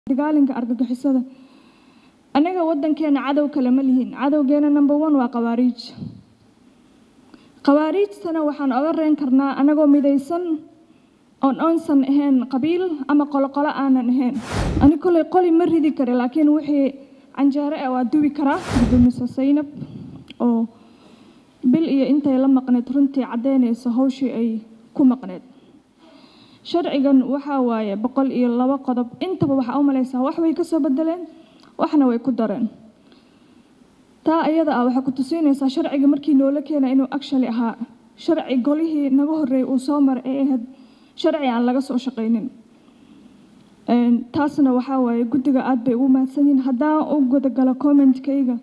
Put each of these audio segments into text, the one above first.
dagaalanka argagixisada anaga wadankeena cadow kale ma lihin cadowgeena number one waa khawaariij khawaariijtana waxaan oga reen karnaa anagoo midaysan oon oonsan ahayn qabiil ama qoloqolo aanan ahayn ani koley qoli ma ridi kari laakiin wixii canjeere ah waa duwi karaa gudoomiso saynab oo bil iyo intay la maqneed runtii caddeynaysa hawshii ay ku maqneed sharcigan waxaa waaye boqol iyo labo qodob intaba waxaa u malaysaa wax way ka soo bedeleen waxna way ku dareen taa iyada ah waxay ku tusiinaysaa sharciga markii noola keena inuu actually ahaa sharci golihii naga horreeyay uu soo maray ee ahayd sharci aan laga soo shaqaynin taasna waxaa waaye guddiga aad bay ugu mahadsan yihiin haddaan u gudagalo commentkayga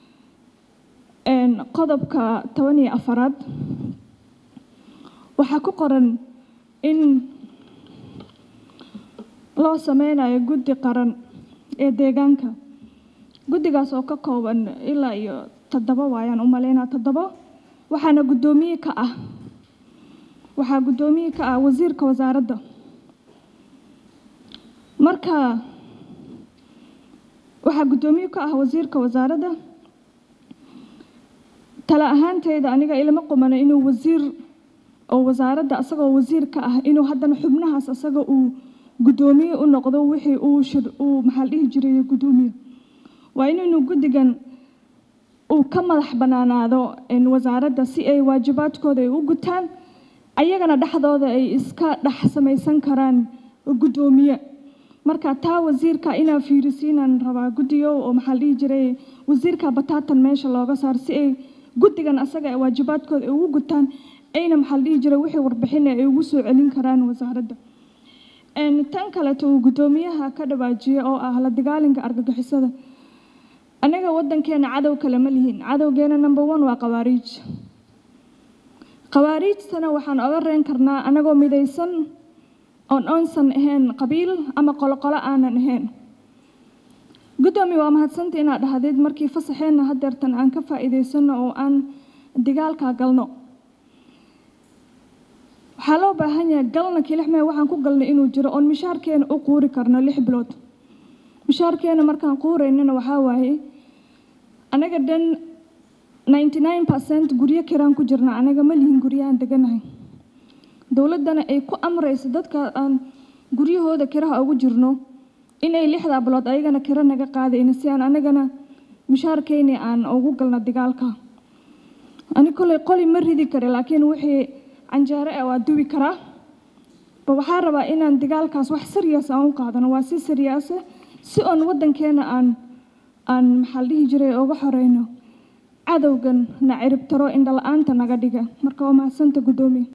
qodobka toban iyo afaraad waxaa ku qoran in loo sameynayo guddi qaran ee deegaanka guddigaas oo ka kooban ilaa iyo toddoba waayaan u malaynaa toddoba waxaana guddoomiye ka ah waxaa guddoomiye ka ah wasiirka wasaaradda marka waxaa guddoomiye ka ah wasiirka wasaaradda tala ahaanteyda aniga ilama qumano inuu wasiir oo wasaaradda asagoo wasiir ka ah inuu haddana xubnahaas asaga uu guddoomiye u noqdo wixii uu shir uu maxaa la dhihi jiray guddoomiye waa inaynu guddigan uu ka madax bannaanaado wasaaradda si ay waajibaadkooda ay u gutaan ayagana dhexdooda ay iska dhex samaysan karaan guddoomiye marka taa wasiirka inaa fiirisiinaan rabaa guddigo oo maxaa la dhihi jiray wasiirka bataatan meesha looga saar si ay guddigan asaga waajibaadkooda ay ugu gutaan ayna maxaa la dhihi jiray wixii warbixin ay ugu soo celin karaan wasaaradda tan kaleeto uu guddoomiyaha ka dhawaajiyey oo ah la dagaalanka argagixisada anaga wadankeena cadow kale ma lihin cadowgeena number one waa khawaariij khawaariijtana waxaan oga reen karnaa anagoo midaysan oon oonsan ahayn qabiil ama qoloqolo aanan ahayn guddoomi waa mahadsanta inaad dhahdeed markii fasaxeenna hadeertan aan ka faa'iidaysano oo aan dagaalka galno waxaa loo baahan yahay galna kilixmee waxaan ku galnay inuu jiro oon mishaarkeena u quuri karno lix bilood mishaarkeena markaan quuraynana waxaa waaye anaga dhan ninety nine percent guryo kiraan ku jirna anaga ma lihin guryahaan deganahay dowladdana ay ku amrayso dadka aan guryahooda kiraha ugu jirno inay lixdaa bilood ayagana kiro naga qaadayna si aan anagana mishaarkeyni aan ugu galno dagaalka ani koley qoli ma ridi kari laakiin wixii canjeere ah waa duwi karaa ba waxaa rabaa inaan dagaalkaas wax serious aan u qaadano waa si seriyaasa si oon wadankeena aan aan maxaa la dhihi jiray uga xoreyno cadowgan na ciribtaro indhala-aanta naga dhiga marka waa mahadsanta guddoomiye